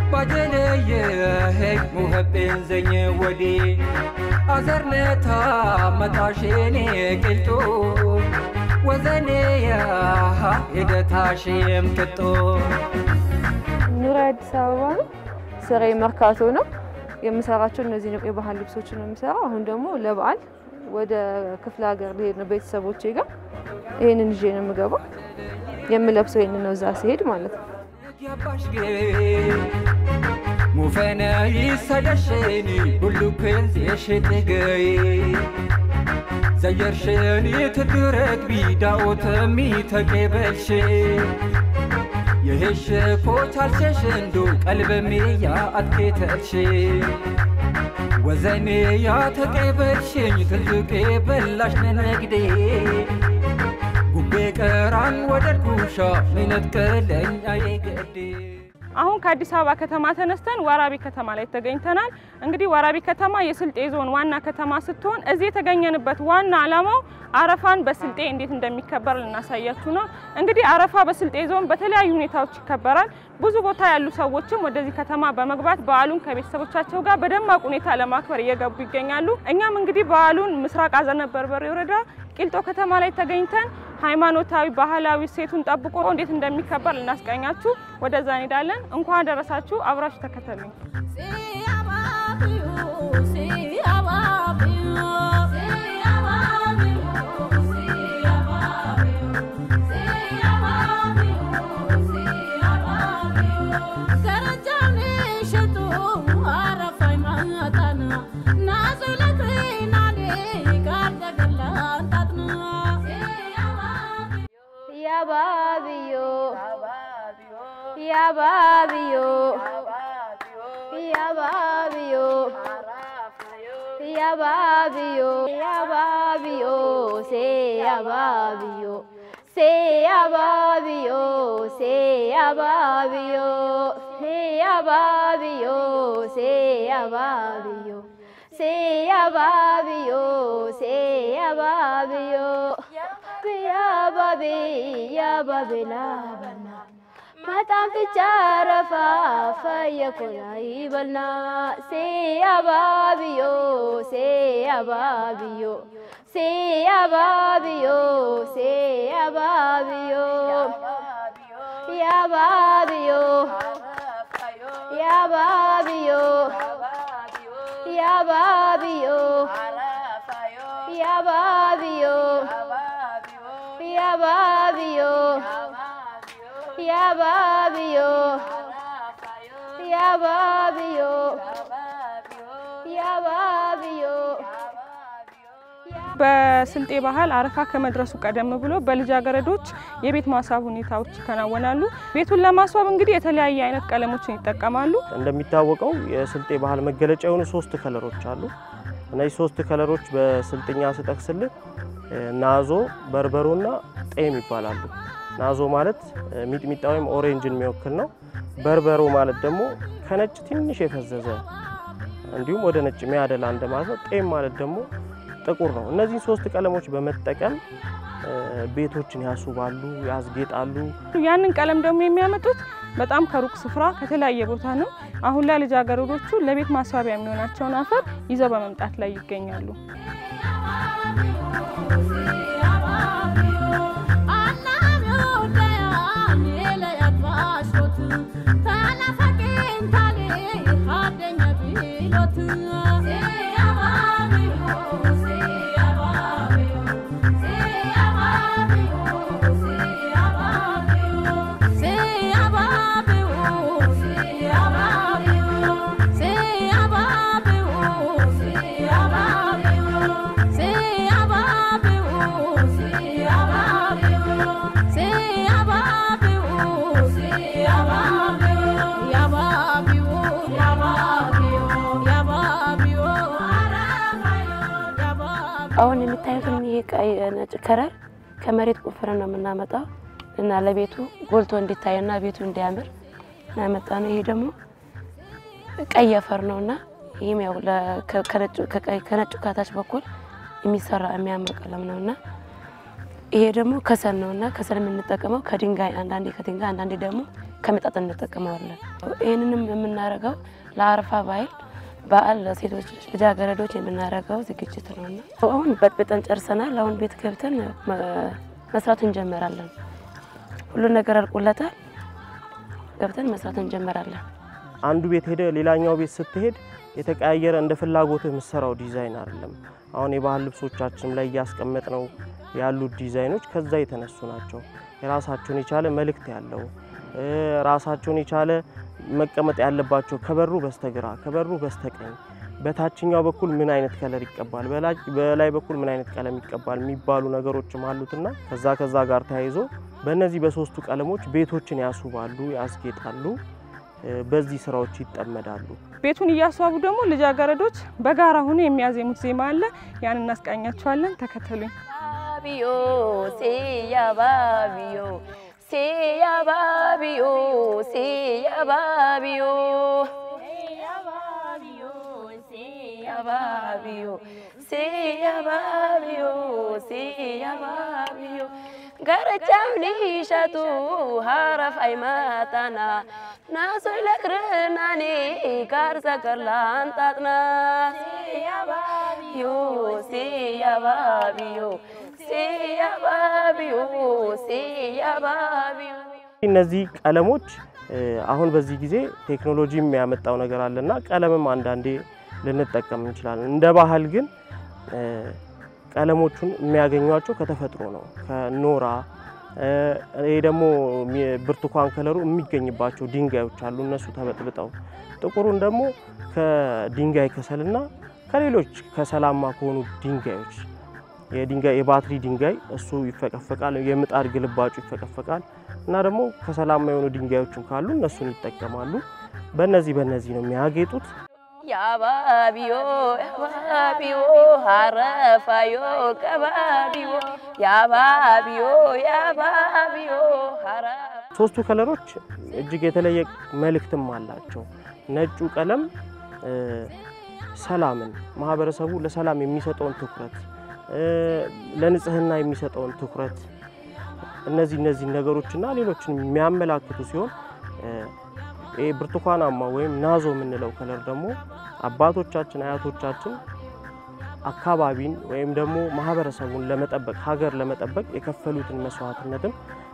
ባጀለየ ሄግ ሙኸቤን ዘኘ ወዲ አዘርነታ መጣሼኔ ቅልጡ ወዘኔያ ሂደታሽም ቅጦ ኑሮ አዲስ አበባ ነው። ስራዬ መርካቶ ነው። የምሰራቸው እነዚህ ነው፣ የባህል ልብሶችን ነው የምሰራው። አሁን ደግሞ ለበዓል ወደ ክፍለ ሀገር ልሄድ ነው ቤተሰቦቼ ጋር። ይህንን ይዤ ነው የምገባው። የምለብሰው ይህንን ነው እዛ ሲሄድ ማለት ነው። ያባሽጌ ሙፈነ ይሰደሽኒ ሁሉ ክንዝ የሽትገይ ዘየርሽኒ ትድረግ ቢዳኦተሚ ተቄበልሽ የሄሽ ኮቻልሸሽ እንዱ ቀልበሜ ያ አትኬተልሽ ወዘኔ ያ ተቄበልሽኝ ትልቄ በላሽ ነነግዴ ጉቤ ቀራን ወደድኩሻ ሚነጥቀለኝ አይገዴ አሁን ከአዲስ አበባ ከተማ ተነስተን ወራቢ ከተማ ላይ ተገኝተናል። እንግዲህ ወራቢ ከተማ የስልጤ ዞን ዋና ከተማ ስትሆን እዚህ የተገኘንበት ዋና ዓላማው አረፋን በስልጤ እንዴት እንደሚከበር ልናሳያችሁ ነው። እንግዲህ አረፋ በስልጤ ዞን በተለያዩ ሁኔታዎች ይከበራል። ብዙ ቦታ ያሉ ሰዎችም ወደዚህ ከተማ በመግባት በዓሉን ከቤተሰቦቻቸው ጋር በደማቅ ሁኔታ ለማክበር እየገቡ ይገኛሉ። እኛም እንግዲህ በዓሉን ምስራቅ አዘነ በርበሬ ወረዳ ቂልጦ ከተማ ላይ ተገኝተን ሃይማኖታዊ፣ ባህላዊ ሴቱን ጠብቆ እንዴት እንደሚከበር ልናስቀኛችሁ ወደዛ እንሄዳለን። እንኳን ደረሳችሁ፣ አብራችሁ ተከተሉኝ። Yababiyo, yababiyo, yababiyo, yababiyo, yababiyo, say yababiyo, say yababiyo, say yababiyo, say yababiyo, say yababiyo. Say yababiyo, say yababiyo, yababi, yababi labana. Mataan fichaara faaya kola ibalna. Say yababiyo, say yababiyo, say yababiyo, say yababiyo, yababiyo, yababiyo. Yababiyo, yababiyo, yababiyo, yababiyo, yababiyo, yababiyo. በስልጤ ባህል አረፋ ከመድረሱ ቀደም ብሎ በልጃገረዶች የቤት ማስዋብ ሁኔታዎች ይከናወናሉ። ቤቱን ለማስዋብ እንግዲህ የተለያየ አይነት ቀለሞችን ይጠቀማሉ። እንደሚታወቀው የስልጤ ባህል መገለጫ የሆኑ ሶስት ከለሮች አሉ። እነዚህ ሶስት ከለሮች በስልጥኛ ስጠቅስልህ ናዞ፣ በርበሮና ጤም ይባላሉ። ናዞ ማለት ሚጥሚጣ ወይም ኦሬንጅን የሚወክል ነው። በርበሮ ማለት ደግሞ ከነጭ ትንሽ የፈዘዘ እንዲሁም ወደ ነጭ የሚያደላ እንደማለት ነው። ጤም ማለት ደግሞ ጥቁር ነው። እነዚህ ሶስት ቀለሞች በመጠቀም ቤቶችን ያስውባሉ፣ ያስጌጣሉ። ያንን ቀለም ደግሞ የሚያመጡት በጣም ከሩቅ ስፍራ ከተለያየ ቦታ ነው። አሁን ላይ ልጃገረዶቹ ለቤት ማስዋቢያ የሚሆናቸውን አፈር ይዘው በመምጣት ላይ ይገኛሉ። አሁን የምታዩትን ይሄ ቀይ ነጭ ከረር ከመሬት ቆፍረን ነው የምናመጣው እና ለቤቱ ጎልቶ እንዲታይና ቤቱ እንዲያምር እናመጣ ነው። ይሄ ደግሞ ቀይ አፈር ነው እና ይህም ያው ከነጩ ከታች በኩል የሚሰራ የሚያምር ቀለም ነው እና ይሄ ደግሞ ከሰል ነው እና ከሰል የምንጠቀመው ከድንጋይ አንዳንዴ ከድንጋይ አንዳንዴ ደግሞ ከመጣጥ እንጠቀመዋለን። ይህንንም የምናደርገው ለአረፋ በዓል በዓል ለሴቶች ልጃገረዶች የምናደርገው ዝግጅት ነውና አሁን በጥብጠን ጨርሰናል። አሁን ቤት ገብተን መስራት እንጀምራለን። ሁሉ ነገር አልቆለታል። ገብተን መስራት እንጀምራለን። አንዱ ቤት ሄደ ሌላኛው ቤት ስትሄድ የተቀያየረ እንደ ፍላጎትህ የምትሰራው ዲዛይን አይደለም። አሁን የባህል ልብሶቻችን ላይ እያስቀመጥ ነው ያሉት ዲዛይኖች ከዛ የተነሱ ናቸው። የራሳቸውን የቻለ መልእክት ያለው ራሳቸውን የቻለ መቀመጥ ያለባቸው ከበሩ በስተግራ ከበሩ በስተቀኝ በታችኛው በኩል ምን አይነት ከለር ይቀባል፣ በላይ በኩል ምን አይነት ቀለም ይቀባል የሚባሉ ነገሮችም አሉትና ከዛ ከዛ ጋር ተያይዞ በእነዚህ በሶስቱ ቀለሞች ቤቶችን ያስውባሉ፣ ያስጌጣሉ። በዚህ ስራዎች ይጠመዳሉ። ቤቱን እያስዋቡ ደግሞ ልጃገረዶች በጋራ ሆኖ የሚያዜሙት ዜማ አለ። ያን እናስቃኛቸዋለን። ተከተሉኝ። ባቢዮ ሴያ ባቢዮ ሴያ ባቢዮ ሴያ ባቢዮ ሴያ ባቢዮ ሴያ ባቢዮ ሴያ ባቢዮ ገረቻምኒ ሸቱ ሀረፍ አይማጣና ናሶይ ለክርናኔ ካርሰ ከርላንጣጥና ሴያባቢዮ ሴያባቢዮ ሴያባቢዮ ሴያባቢዮ እነዚህ ቀለሞች አሁን በዚህ ጊዜ ቴክኖሎጂ የሚያመጣው ነገር አለና ቀለምም አንዳንዴ ልንጠቀም እንችላለን። እንደ ባህል ግን ቀለሞቹን የሚያገኟቸው ከተፈጥሮ ነው፣ ከኖራ ይሄ ደግሞ ብርቱካን ከለሩ የሚገኝባቸው ድንጋዮች አሉ። እነሱ ተበጥብጠው ጥቁሩን ደግሞ ከድንጋይ ከሰልና ከሌሎች ከሰላማ ከሆኑ ድንጋዮች የድንጋይ የባትሪ ድንጋይ እሱ ይፈቀፈቃል። የምጣድ ግልባጩ ይፈቀፈቃል እና ደግሞ ከሰላማ የሆኑ ድንጋዮችም ካሉ እነሱን ይጠቀማሉ። በእነዚህ በእነዚህ ነው የሚያጌጡት። ያባቢዮ ያባቢዮ ሀረፋዮ ቀባቢዮ ያባቢዮ ያባቢዮ ሀረ ሶስቱ ከለሮች እጅግ የተለየ መልእክትም አላቸው። ነጩ ቀለም ሰላምን፣ ማህበረሰቡ ለሰላም የሚሰጠውን ትኩረት፣ ለንጽህና የሚሰጠውን ትኩረት እነዚህ እነዚህ ነገሮችና ሌሎችን የሚያመላክቱ ሲሆን ይህ ብርቱካናማ ወይም ናዞ የምንለው ከለር ደግሞ አባቶቻችን አያቶቻችን አካባቢን ወይም ደግሞ ማህበረሰቡን ለመጠበቅ ሀገር ለመጠበቅ የከፈሉትን መስዋዕትነትም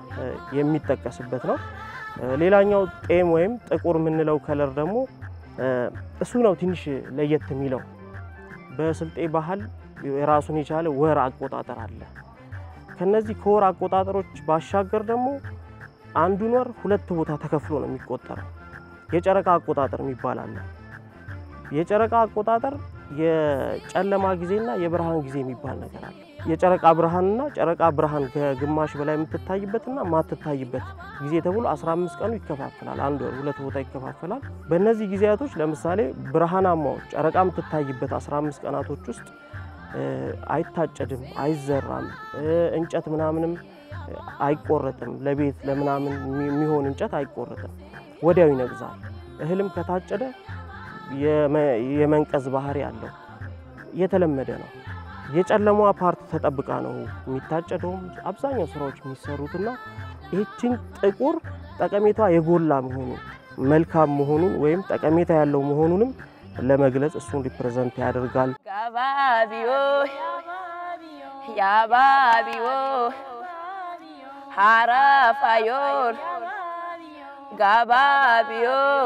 የሚጠቀስበት ነው። ሌላኛው ጤም ወይም ጥቁር የምንለው ከለር ደግሞ እሱ ነው ትንሽ ለየት የሚለው። በስልጤ ባህል የራሱን የቻለ ወር አቆጣጠር አለ። ከነዚህ ከወር አቆጣጠሮች ባሻገር ደግሞ አንዱን ወር ሁለት ቦታ ተከፍሎ ነው የሚቆጠረው። የጨረቃ አቆጣጠር የሚባል አለ። የጨረቃ አቆጣጠር የጨለማ ጊዜና የብርሃን ጊዜ የሚባል ነገር አለ። የጨረቃ ብርሃንና ጨረቃ ብርሃን ከግማሽ በላይ የምትታይበትና ማትታይበት ጊዜ ተብሎ 15 ቀኑ ይከፋፈላል። አንድ ወር ሁለት ቦታ ይከፋፈላል። በእነዚህ ጊዜያቶች ለምሳሌ ብርሃናማው ጨረቃ የምትታይበት 15 ቀናቶች ውስጥ አይታጨድም፣ አይዘራም፣ እንጨት ምናምንም አይቆረጥም። ለቤት ለምናምን የሚሆን እንጨት አይቆረጥም፣ ወዲያው ይነግዛል። እህልም ከታጨደ የመንቀዝ ባህሪ አለው፣ የተለመደ ነው። የጨለማዋ ፓርት ተጠብቃ ነው የሚታጨደውም አብዛኛው ስራዎች የሚሰሩትና ይህችን ጥቁር ጠቀሜታ የጎላ መሆኑን መልካም መሆኑን ወይም ጠቀሜታ ያለው መሆኑንም ለመግለጽ እሱን ሪፕሬዘንት ያደርጋል። ጋባቢዮ ያባቢዮ ሀራፋዮን ጋባቢዮ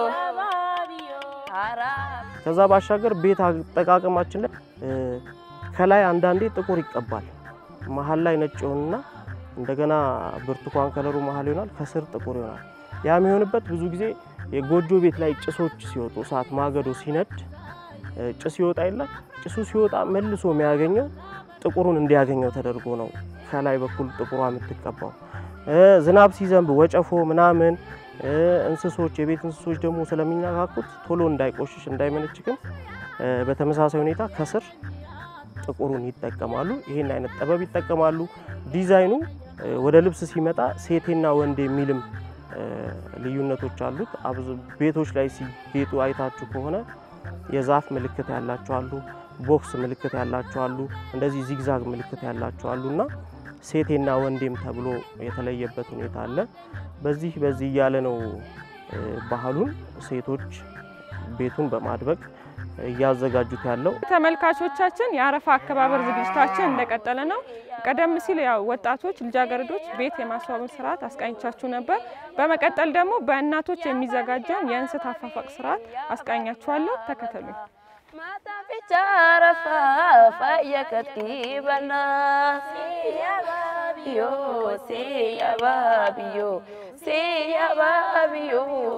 ሀራ ከዛ ባሻገር ቤት አጠቃቀማችን ላይ ከላይ አንዳንዴ ጥቁር ይቀባል። መሀል ላይ ነጭ ይሆንና እንደገና ብርቱካን ከለሩ መሀል ይሆናል፣ ከስር ጥቁር ይሆናል። ያ የሚሆንበት ብዙ ጊዜ የጎጆ ቤት ላይ ጭሶች ሲወጡ እሳት ማገዶ ሲነድ ጭስ ይወጣ የለ ጭሱ ሲወጣ መልሶ የሚያገኘው ጥቁሩን እንዲያገኘው ተደርጎ ነው ከላይ በኩል ጥቁሯ የምትቀባው። ዝናብ ሲዘንብ ወጨፎ ምናምን እንስሶች የቤት እንስሶች ደግሞ ስለሚነካኩት ቶሎ እንዳይቆሽሽ እንዳይመነችክም በተመሳሳይ ሁኔታ ከስር ጥቁሩን ይጠቀማሉ። ይህን አይነት ጥበብ ይጠቀማሉ። ዲዛይኑ ወደ ልብስ ሲመጣ ሴቴና ወንድ የሚልም ልዩነቶች አሉት። ቤቶች ላይ ሲጌጡ አይታችሁ ከሆነ የዛፍ ምልክት ያላቸው አሉ፣ ቦክስ ምልክት ያላቸው አሉ፣ እንደዚህ ዚግዛግ ምልክት ያላቸው አሉ እና ሴቴና ወንዴም ተብሎ የተለየበት ሁኔታ አለ። በዚህ በዚህ እያለ ነው እ፣ ባህሉን ሴቶች ቤቱን በማድበቅ እያዘጋጁት ያለው ተመልካቾቻችን የአረፋ አከባበር ዝግጅታችን እንደቀጠለ ነው። ቀደም ሲል ያው ወጣቶች ልጃገረዶች ቤት የማስዋብን ስርዓት አስቃኝቻችሁ ነበር። በመቀጠል ደግሞ በእናቶች የሚዘጋጀውን የእንስት አፋፋቅ ስርዓት አስቃኛችኋለሁ። ተከተሉኝ። ማጣፊቻ አረፋ ፈየከቲበና ሲያባቢዮ ሲያባቢዮ ሲያባቢዮ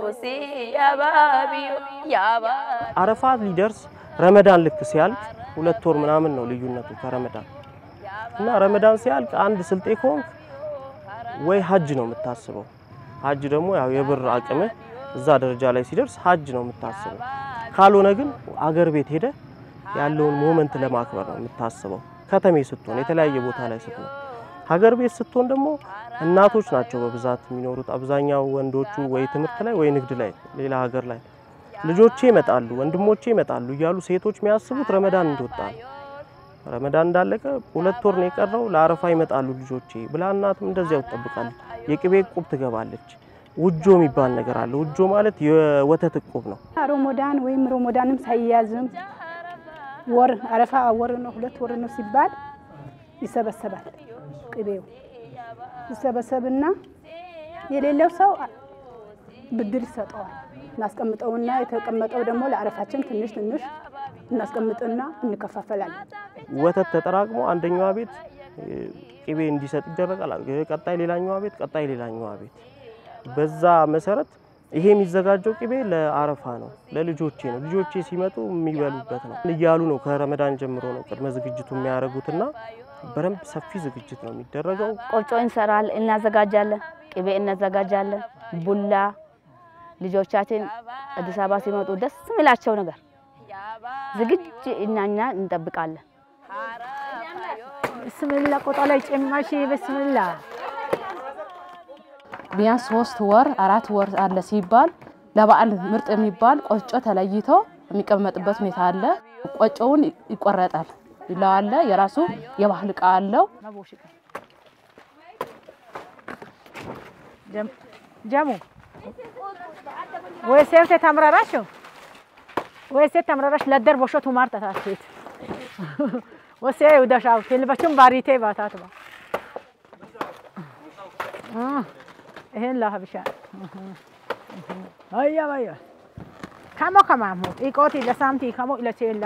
ሲያባቢዮ ያባ አረፋት ሊደርስ ረመዳን ልክ ሲያልቅ ሁለት ወር ምናምን ነው ልዩነቱ ከረመዳን እና ረመዳን ሲያልቅ አንድ ስልጤ ከሆንክ ወይ ሀጅ ነው የምታስበው። ሀጅ ደግሞ ያው የብር አቅምህ እዛ ደረጃ ላይ ሲደርስ ሀጅ ነው የምታስበው። ካልሆነ ግን አገር ቤት ሄደ ያለውን ሞመንት ለማክበር ነው የምታስበው። ከተሜ ስትሆን የተለያየ ቦታ ላይ ስትሆን፣ ሀገር ቤት ስትሆን ደግሞ እናቶች ናቸው በብዛት የሚኖሩት። አብዛኛው ወንዶቹ ወይ ትምህርት ላይ ወይ ንግድ ላይ ሌላ ሀገር ላይ ልጆቼ ይመጣሉ፣ ወንድሞቼ ይመጣሉ እያሉ ሴቶች የሚያስቡት ረመዳን እንደወጣ ነው። ረመዳን እንዳለቀ ሁለት ወር ነው የቀረው ለአረፋ ይመጣሉ ልጆቼ ብላ እናትም እንደዚያው ትጠብቃለች። የቅቤ እቁብ ትገባለች። ውጆ የሚባል ነገር አለ። ውጆ ማለት የወተት እቁብ ነው። ሮሞዳን ወይም ሮሞዳንም ሳይያዝም ወር አረፋ ወር ነው ሁለት ወር ነው ሲባል ይሰበሰባል። ቅቤው ይሰበሰብና የሌለው ሰው ብድር ይሰጠዋል። እናስቀምጠውና የተቀመጠው ደግሞ ለአረፋችን ትንሽ ትንሽ እናስቀምጥና እንከፋፈላለን። ወተት ተጠራቅሞ አንደኛዋ ቤት እ፣ ቅቤ እንዲሰጥ ይደረጋል። ቀጣይ ሌላኛዋ ቤት፣ ቀጣይ ሌላኛዋ ቤት። በዛ መሰረት ይሄ የሚዘጋጀው ቅቤ ለአረፋ ነው፣ ለልጆቼ ነው። ልጆቼ ሲመጡ የሚበሉበት ነው እያሉ ነው። ከረመዳን ጀምሮ ነው ቅድመ ዝግጅቱ የሚያደርጉትና በደንብ ሰፊ ዝግጅት ነው የሚደረገው። ቆጮ እንሰራል እናዘጋጃለን፣ ቅቤ እናዘጋጃለን፣ ቡላ ልጆቻችን አዲስ አበባ ሲመጡ ደስ የሚላቸው ነገር ዝግጅ እናኛ እንጠብቃለን። ብስምላ ቆጣ ላይ ጭማሽ ብስምላ ቢያንስ ሶስት ወር አራት ወር አለ ሲባል ለበዓል ምርጥ የሚባል ቆጮ ተለይቶ የሚቀመጥበት ሁኔታ አለ። ቆጮውን ይቆረጣል ይለዋለ የራሱ የባህል እቃ አለው። ጀሙ ወይ ሴፍቴ ተምረራሽ ወይ ሴት ተምረራሽ ለደር ቦሾ ቱማር ተታችት ወሴ ውደሻው ትልበቹም ባሪቴ ባታት ባ ይሄን ላሀብሻ አያ ባያ ከሞ ከማሙ ጢቆቲ ለሳምቲ ከሞ ኢለቼላ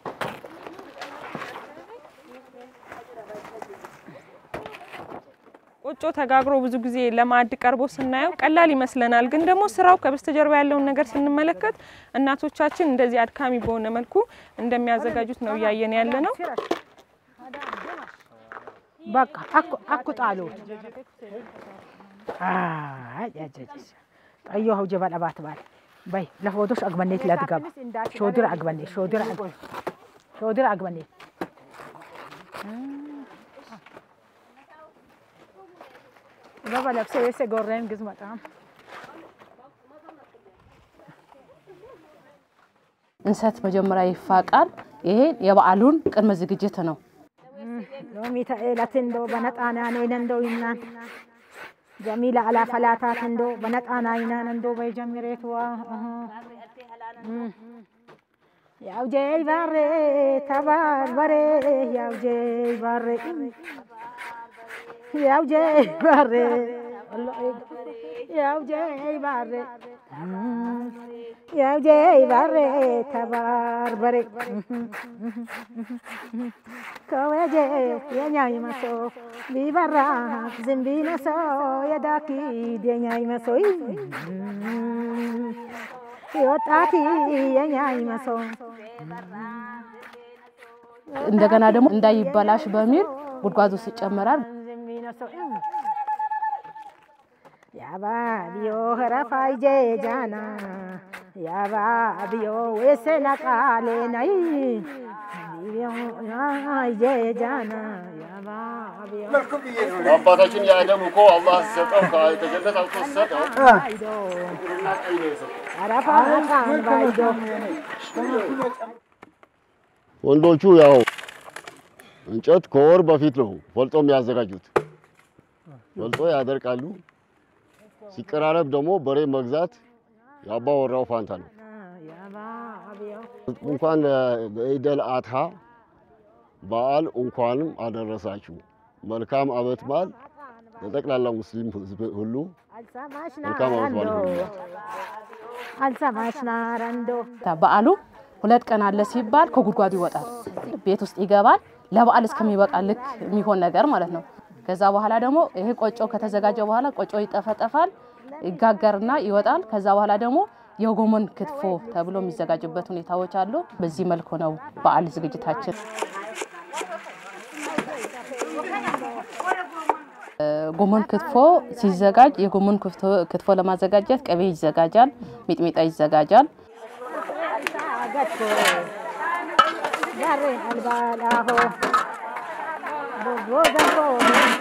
ቆጮ ተጋግሮ ብዙ ጊዜ ለማዕድ ቀርቦ ስናየው ቀላል ይመስለናል። ግን ደግሞ ስራው ከበስተጀርባ ያለውን ነገር ስንመለከት እናቶቻችን እንደዚህ አድካሚ በሆነ መልኩ እንደሚያዘጋጁት ነው እያየን ያለ ነው። በቃ አኩ አኩ ጣሉት አይ ያጀጅ ጠዮ ሆጀ ባለባት ባል በይ ለፎቶሽ አግበኔት ለድገባ ሾድር አግበኔ ሾድር አግበኔ ሾድር አግበኔ ገባ ለብሰ የሰ ጎረን ግዝ በጣም እንሰት መጀመሪያ ይፋቃል። ይሄ የበዓሉን ቅድመ ዝግጅት ነው። ሎሚ ተኤለት እንዶ በነጣና ኔን እንዶ ይናን ጀሚላ አላ ፈላታት እንዶ በነጣና ይናን እንዶ በጀሚሬትዋ ያው ጀይ ባሬ ተባር በሬ ያው ጀይ ባሬ ያው ጀይ ባሬ ያው ጀይ ባሬ ያው ጀይ ባሬ ተባር በሬ ከወጀ የኛይ መሶ ቢበራ ዝንቢ መሶ የዳኪ የኛይ መሶ የወጣቲ የኛይ መሶ እንደገና ደግሞ እንዳይበላሽ በሚል ጉድጓዝ ውስጥ ይጨመራል። ዝንቢ ነሶ ያባ ቢዮ ረፋይ ጄ ጃና ያባ ቢዮ ወሰና ቃሌ ናይ ቢዮ ጄ ጃና ያባ ቢዮ አባታችን የአደም እኮ አላህ ሰጠው ከጀነት አውጥቶ ሰጠው። ባይዶ አረፋ ቃን ባይዶ ወንዶቹ ያው እንጨት ከወር በፊት ነው ፈልጦ የሚያዘጋጁት። ፈልጦ ያደርቃሉ። ሲቀራረብ ደግሞ በሬ መግዛት የአባ ወራው ፋንታ ነው። እንኳን ለኢደል አድሃ በዓል እንኳንም አደረሳችሁ። መልካም ዓመት በዓል ለጠቅላላ ሙስሊም ሕዝብ ሁሉ መልካም ዓመት በዓል ይሁንላችሁ። አልሰማሽ ናረንዶ በዓሉ ሁለት ቀን አለ ሲባል ከጉድጓዱ ይወጣል፣ ቤት ውስጥ ይገባል። ለበዓል እስከሚበቃ ልክ የሚሆን ነገር ማለት ነው። ከዛ በኋላ ደግሞ ይሄ ቆጮ ከተዘጋጀ በኋላ ቆጮ ይጠፈጠፋል፣ ይጋገርና ይወጣል። ከዛ በኋላ ደግሞ የጎመን ክትፎ ተብሎ የሚዘጋጅበት ሁኔታዎች አሉ። በዚህ መልኩ ነው በዓል ዝግጅታችን። ጎመን ክትፎ ሲዘጋጅ የጎመን ክትፎ ለማዘጋጀት ቅቤ ይዘጋጃል፣ ሚጥሚጣ ይዘጋጃል። ገቶ ጋሬ አልባላሆ ቦቦ ዘንቦ ቦንቦ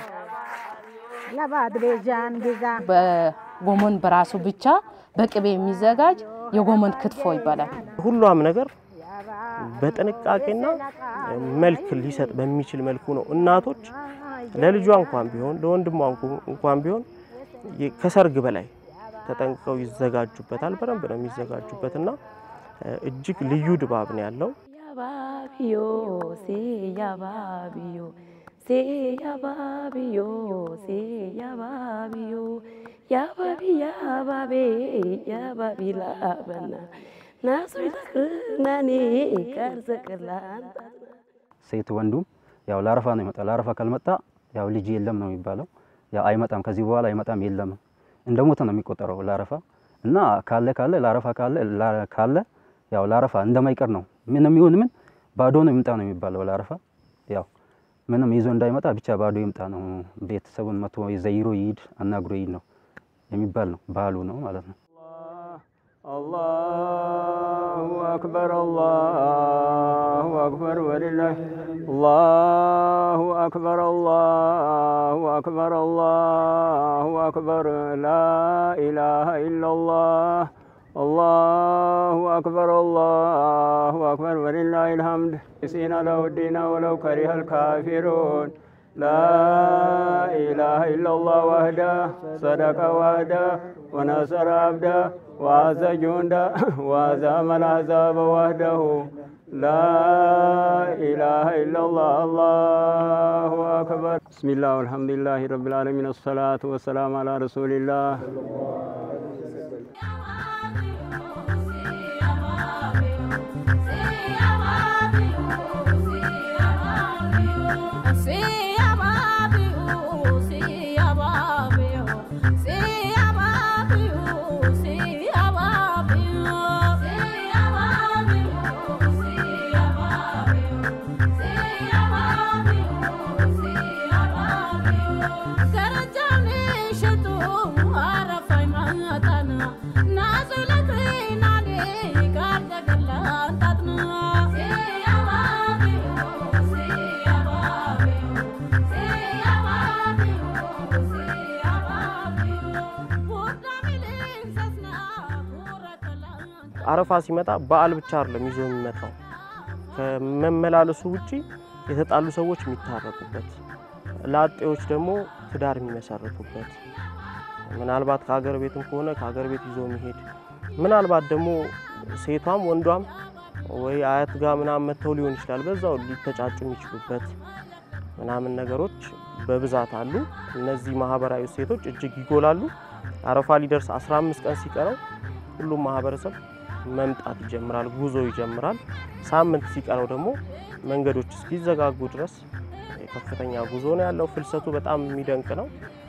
ለባድ ቤዣን ጊዛ በጎመን በራሱ ብቻ በቅቤ የሚዘጋጅ የጎመን ክትፎ ይባላል። ሁሏም ነገር በጥንቃቄና መልክ ሊሰጥ በሚችል መልኩ ነው እናቶች ለልጇ እንኳን ቢሆን ለወንድሟ እንኳን ቢሆን ከሰርግ በላይ ተጠንቅቀው ይዘጋጁበታል። በደንብ ነው የሚዘጋጁበት እና እጅግ ልዩ ድባብ ነው ያለው። ያባቢዮ ሴ ያባቢዮ ሴ ያባቢዮ ሴ ያባቢዮ ያባቢ ያባቤ ያባቢ ላበና ናሱ ይተክርናኔ ቀርዘቅላን ሴት ወንዱም ያው ለአረፋ ነው ይመጣ። ለአረፋ ካልመጣ ያው ልጅ የለም ነው የሚባለው። ያው አይመጣም፣ ከዚህ በኋላ አይመጣም፣ የለም እንደ ሞተ ነው የሚቆጠረው ለአረፋ እና ካለ ካለ ለአረፋ ካለ ካለ ያው ለአረፋ እንደማይቀር ነው። ምንም ይሁን ምን ባዶ ነው ይምጣ ነው የሚባለው ለአረፋ። ያው ምንም ይዞ እንዳይመጣ ብቻ ባዶ ይምጣ ነው። ቤተሰቡን መቶ ዘይሮ ይሂድ አናግሮ ይሂድ ነው የሚባል ነው፣ ባህሉ ነው ማለት ነው። አላሁ አክበር አላሁ አክበር ወሊላህ አላሁ አክበር አላሁ አክበር አላሁ አክበር ላኢላሃ ኢላላህ አላሁ አክበር አላሁ አክበር ወሊላሂል ሐምድ ሲና ለውዲና ወለው ከሪሀል ካፊሩን لا إله إلا الله وحده صدق وحده ونصر عبده وعز جنده وعزم العذاب وحده لا إله إلا الله الله أكبر بسم الله والحمد لله رب العالمين الصلاة والسلام على رسول الله አረፋ ሲመጣ በዓል ብቻ አይደለም ይዞ የሚመጣው ከመመላለሱ ውጪ የተጣሉ ሰዎች የሚታረቁበት፣ ላጤዎች ደግሞ ትዳር የሚመሰርቱበት፣ ምናልባት ከሀገር ቤትም ከሆነ ከሀገር ቤት ይዞ የሚሄድ ምናልባት ደግሞ ሴቷም ወንዷም ወይ አያት ጋር ምናምን መጥተው ሊሆን ይችላል በዛው ሊተጫጩ የሚችሉበት ምናምን ነገሮች በብዛት አሉ። እነዚህ ማህበራዊ እሴቶች እጅግ ይጎላሉ። አረፋ ሊደርስ 15 ቀን ሲቀረው ሁሉም ማህበረሰብ መምጣት ይጀምራል፣ ጉዞ ይጀምራል። ሳምንት ሲቀረው ደግሞ መንገዶች እስኪዘጋጉ ድረስ ከፍተኛ ጉዞ ነው ያለው። ፍልሰቱ በጣም የሚደንቅ ነው።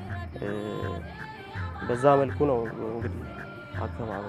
በዛ መልኩ ነው እንግዲህ አከባበሩ።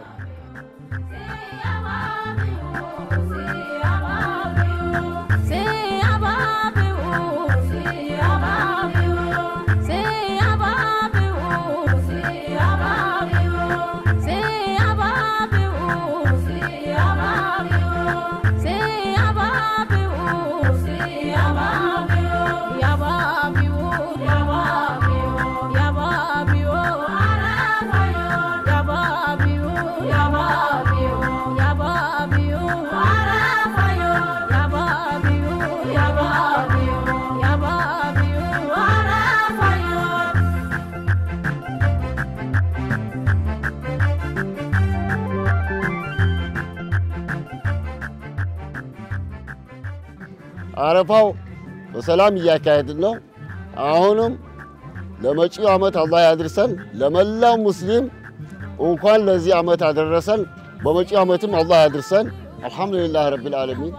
አረፋው በሰላም እያካሄድን ነው። አሁንም ለመጪው ዓመት አላህ ያድርሰን። ለመላው ሙስሊም እንኳን ለዚህ ዓመት አደረሰን። በመጪው ዓመትም አላህ ያድርሰን። አልሐምዱሊላህ ረቢል ዓለሚን።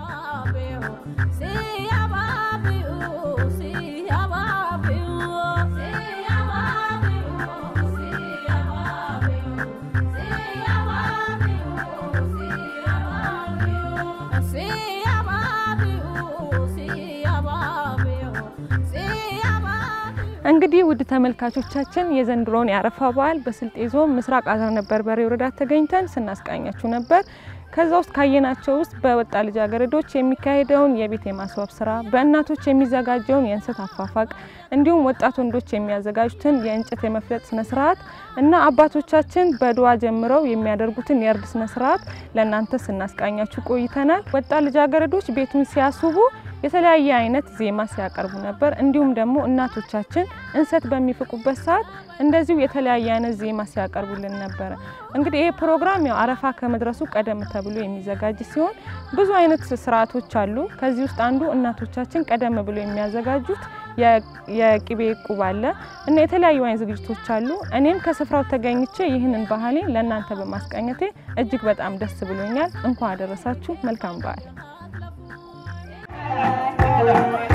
እንግዲህ ውድ ተመልካቾቻችን የዘንድሮውን የአረፋ በዓል በስልጤ ዞን ምስራቅ አዘርነት በርበሬ ወረዳ ተገኝተን ስናስቃኛችሁ ነበር። ከዛ ውስጥ ካየናቸው ውስጥ በወጣ ልጃገረዶች የሚካሄደውን የቤት የማስዋብ ስራ፣ በእናቶች የሚዘጋጀውን የእንሰት አፋፋቅ እንዲሁም ወጣት ወንዶች የሚያዘጋጁትን የእንጨት የመፍለጥ ስነ ስርዓት እና አባቶቻችን በድዋ ጀምረው የሚያደርጉትን የእርድ ስነ ስርዓት ለእናንተ ስናስቃኛችሁ ቆይተናል። ወጣ ልጃገረዶች ቤቱን ሲያስውቡ የተለያየ አይነት ዜማ ሲያቀርቡ ነበር። እንዲሁም ደግሞ እናቶቻችን እንሰት በሚፍቁበት ሰዓት እንደዚሁ የተለያየ አይነት ዜማ ሲያቀርቡልን ነበረ። እንግዲህ ይህ ፕሮግራም ያው አረፋ ከመድረሱ ቀደም ተብሎ የሚዘጋጅ ሲሆን ብዙ አይነት ስርዓቶች አሉ። ከዚህ ውስጥ አንዱ እናቶቻችን ቀደም ብሎ የሚያዘጋጁት የቅቤ ቁብ አለ እና የተለያዩ አይነት ዝግጅቶች አሉ። እኔም ከስፍራው ተገኝቼ ይህንን ባህሌን ለእናንተ በማስቃኘቴ እጅግ በጣም ደስ ብሎኛል። እንኳን አደረሳችሁ። መልካም በዓል።